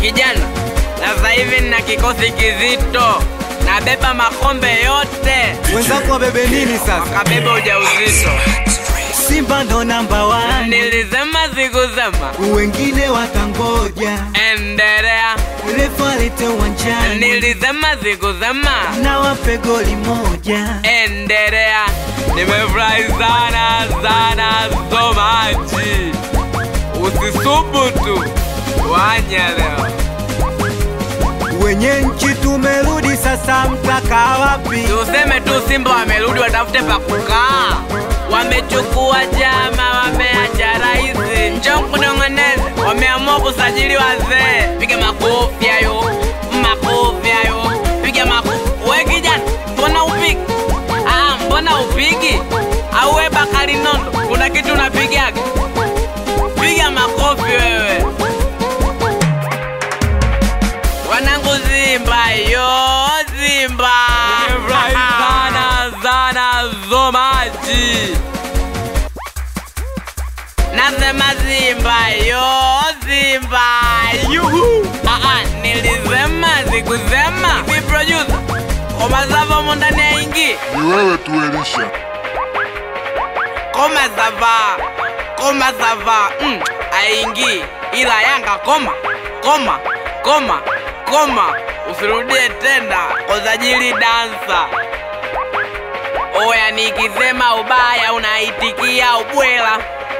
kijana, sasa hivi nina kikosi kizito, nabeba makombe yote, Wenzako wabebe nini sasa? wakabeba ujauzito. Simba ndo namba one, Nilisema sikusema, wengine watangoja. endelea. Refa lete uwanjani Nilisema sikusema, na wape goli moja. endelea. Nimefurahi sana sana so much. Usisubutu wanya leo. Wenye nchi tumerudi sasa, mtakaa wapi? Tuseme tu Simba wamerudi, watafute pa kukaa. Wamechukua chama, wameacha rais, njoo kunong'oneza. Wameamua kusajili wazee. Piga makofi hayo, makofi hayo, piga makofi. We kijana, mbona upigi? Ah, mbona upigi? Au we Bakari Nondo, kuna kitu unapigaga? Piga makofi wewe. Wanangu Simba yo Simba Nimefurahi sana sana so much Nasema Simba yo Simba yuhu Ah ah nilisema sikusema Hivi producer Koma sava mo ndani ya ingi Ni wewe tu Elisha. Koma sava Koma sava mm, aingi ila Yanga koma koma koma koma usirudie tena kusajili dansa oya nikisema ubaya unaitikia ubwela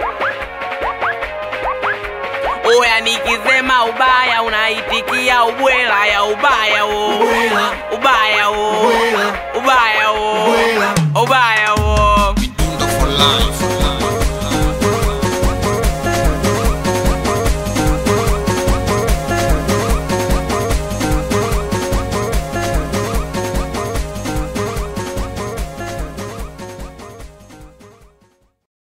oya nikisema ubaya unaitikia ubwela ya ubaya wo Ubwela. ubaya wo Ubwela. ubaya wo Ubwela. ubaya wo Midundo for life.